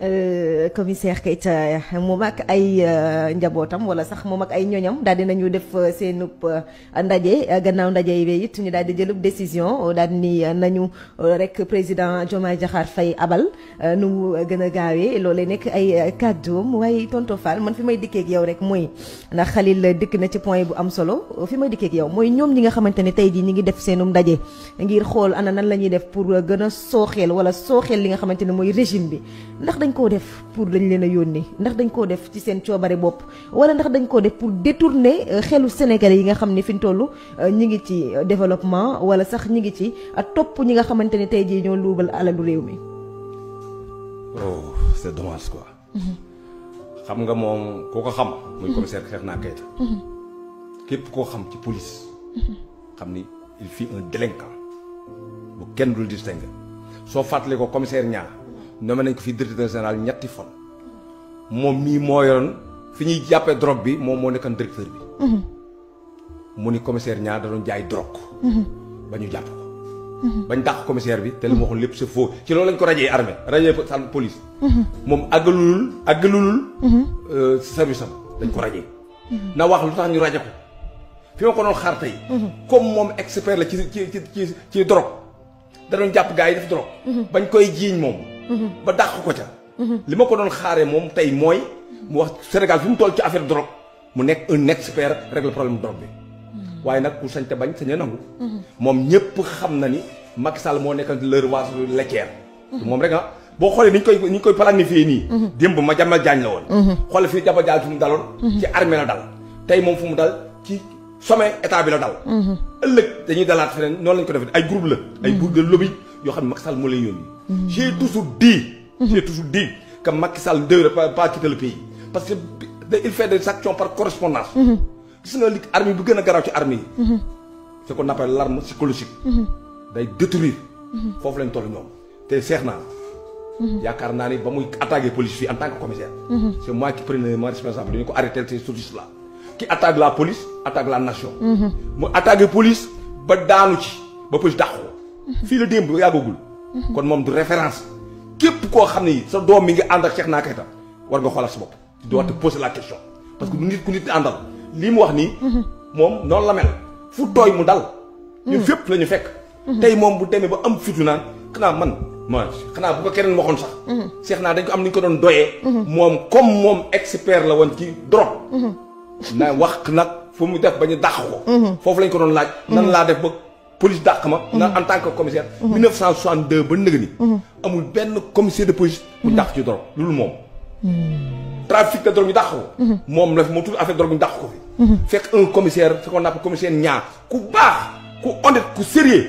commissaire Keita moom ak ay njabootam wala sax moom ak ay ñoñam daal di nañu def seenub ndaje gannaaw ndaje yi it ñu daal di jëlub décision daal ni nañu rek président Diomaye Diakhar Faye abal nu mu gën a gaawee loolee nekk ay kàddoom waaye tonto Fall man fi may dikkee ak yow rek mooy ndax Khalil dikk na ci point bu am solo fi may dikkee ak yow mooy ñoom ñi nga xamante ne tey jii ñi ngi def seenum ndaje ngir xool ana nan la ñuy def pour gën a sooxeel wala sooxeel li nga xamante ne mooy régime bi ndax dañ koo def pour dañ leen a yónni ndax dañ koo def ci seen coobare bopp wala ndax dañ koo def pour détourner xelu Sénégalais yi nga xam ne fi ñu toll ñi ngi ci développement wala sax ñi ngi ci topp ñi nga xamante ne tey jii ñoo luubal alalu réew mi. oh c'est dommage quoi. xam nga moom koo ko xam. muy commissaire Cheikhna Keita. képp koo xam ci police. xam ni il fut un délinquant bu kenn dul distinguer soo fàttalee ko commissaire ñaar nommé nañ ko fi directeur général ñetti fan. moom mii moo yoroon fi ñuy jàppee drogue bi moom moo nekkoon directeur bi. mu ni commissaire ñaar da doon jaay drogue. ba ñu jàpp ko. bañ dàq commissaire bi te li ma waxoon lépp c'est faux ci loolu lañ ko rajee armée rajee sànn police. moom àggalulul àggalulul. service am dañ ko rajee. na wax lu tax ñu raje ko fi ma ko doon xaar tey. comme moom expert la ci ci ci ci drogue da doon jàpp gars yi def drogue. bañ koy jiiñ moom. ba dàq ko ca. li ma ko doon xaaree moom tey mooy mu wax Sénégal fi mu toll ci affaire drogue mu nekk un expert règle problème drogue bi. waaye nag ku sañ te bañ sañ a nangu. moom ñëpp xam na ni Macky Sall moo nekk leur waas laitière. moom rek ah boo xoolee ni ñu koy ni ñu koy planifié nii. démb ma jàmmal jaañ la woon. xoolal fii jaba jaal fu mu daloon. ci armée la dal. tey moom fu mu dal ci sommet état bi la dal. ëllëg dañuy dalaat feneen noonu lañ ko defee ay groupe la. ay groupe de lobby yoo xam ne Macky Sall moo leen yónni. j'ai toujours dit. j'ai toujours dit que Macky Sall ne devrait pas quitter le pays parce que il fait des actions par correspondance. gis nga li armée bu gën a garaaw ci armée yi. ce qu'on appelle l'arme psychologique. day détruire. foofu lañ toll ñoom te seex naa. yaakaar naa ni ba muy attaqué police fii en tant que commissaire. c'est moi qui prenais ma responsable dañu ko arrêté ces services là. qui attaque la police attaque la nation. mu attaqué police ba daanu ci ba police dàq ko. fii la démb yàggagul. kon moom du référence. képp koo xam ne sa doom mi ngi ànd ak Cheikhna Keita war nga xoolal sa bopp. tu dois te poser la question parce que du nit ku nit àndal. lii mu wax nii. moom noonu la mel fu tooy mu dal. ñun fépp la ñu fekk. tey moom bu demee ba am fitu naan xanaa man ma xanaa bu ko keneen waxoon sax. seex naa dañ ko am ni ñu ko doon doyee. moom comme moom expert la woon ci drogue. na wax nag fu mu def ba ñu dàq ko. foofu lañ ko doon laaj. nan laa def ba police dàq ma. na en tant que commissaire. 1962 ba nëgë ni. amul benn commissaire de police. bu dàq ci drogue loolu moom. trafic de drogue ñu dàq ko. moom la moo tudd affaire drogue ñu dàq ko fi. fekk un commissaire ce qu'on appelle commissaire ñaar ku baax ku honnête ku sérieux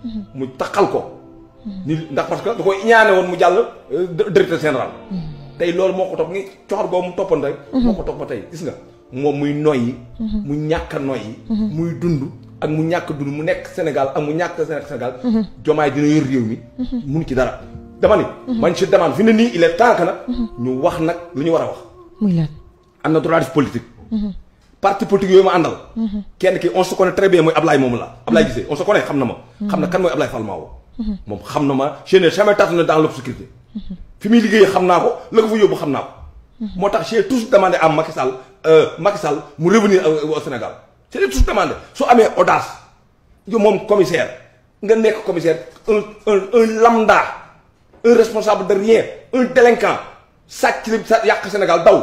mu taxal ko. ni ndax parce que da koy ñaane woon mu jàll directeur général. tey loolu moo ko topp ngi coxor boobu mu toppoon rek. moo ko topp ba tey gis nga moom muy noyyi. mu ñàkk a noyyi. muy dund ak mu ñàkk dund mu nekk Sénégal ak mu ñàkk Sénégal. jomaay dina yor réew mi. mun ci dara. dama ni. man ci demande fi ne nii il est temps que nag. ñu wax nag lu ñu war a wax. muy lan. am na droit def politique. parti politique yooyu ma àndal. kenn ki on se connaît très bien mooy Ablaye moom la. Ablaye gisee on se connaît xam na ma. xam na kan mooy Ablaye Fall Mawo. moom xam na ma je n'ai jamais tâtonné dans l'obscurité. fi muy liggéey xam naa ko la ko fa yóbbu xam naa ko. moo tax j'ai toujours demandé à Macky Sall Macky Sall mu revenir au Sénégal j'ai toujours demandé su amee audace yow moom commissaire nga nekk commissaire un un un lambda. un responsable de rien un délinquant sàcc li sa yàq Sénégal daw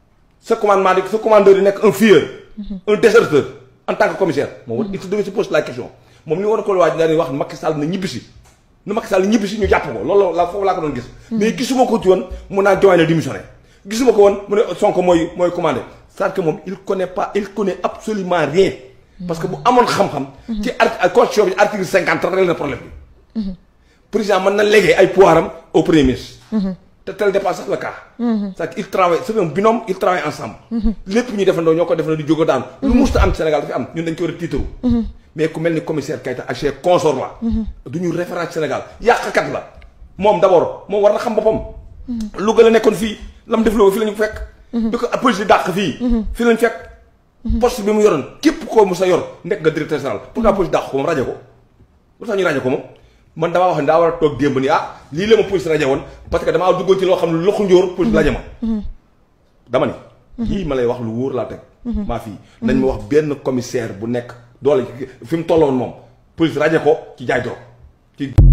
sa commandement di sa commandeur yi nekk un fuyeur un déserteur en tant que commissaire moom il se devait se poser la question moom li war a ko waaj daal di wax Macky Sall na ñibbisi na Macky Sall ñibbisi ñu jàpp ko loolu la foofu laa ko doon gis mais gisuma ko ci woon mu naan Diomaye na démissionné gisuma ko woon mu ne Sonko mooy mooy commandé c'est-à-dire que moom il connaît pas il connaît absolument rien parce que bu amoon xam-xam ci art constitution bi article cinquante réglé na problème bi président mën na léguer ay pouvoir am au premier ministre. te tel dépasse sax le cas. c'est-à-dire il travaille c'est un binôme il travaille ensemble. lépp ñu defandoo ñoo ko defandoo di jóg daan. lu musta am Sénégal dafa am ñun dañ ko war a tiitaru. mais ku mel ni commissaire Keita ak ses consorts là. du ñu référence Sénégal yàqkat la. moom d'abord moom war na xam boppam. Louga la nekkoon fii la mu def Louga fii la ñu fekk. bi ko police di dàq fii. fii la ñu fekk. poste bi mu yoroon képp koo mu sa yor nekk nga directeur général. pourquoi police dàq ko moom rajo ko. lu tax ñu rajo ko moom. man damaa wax ne daa war a toog démb ni ah lii la ma police rajo woon parce que damaa duggoon ci loo xam ne loxo njóor police rajo ma dama ni lii ma lay wax lu wóor laa teg maa fii nañ ma wax benn commissaire bu nekk doole fi mu tolloon moom police rajo ko ci jaay drogue ci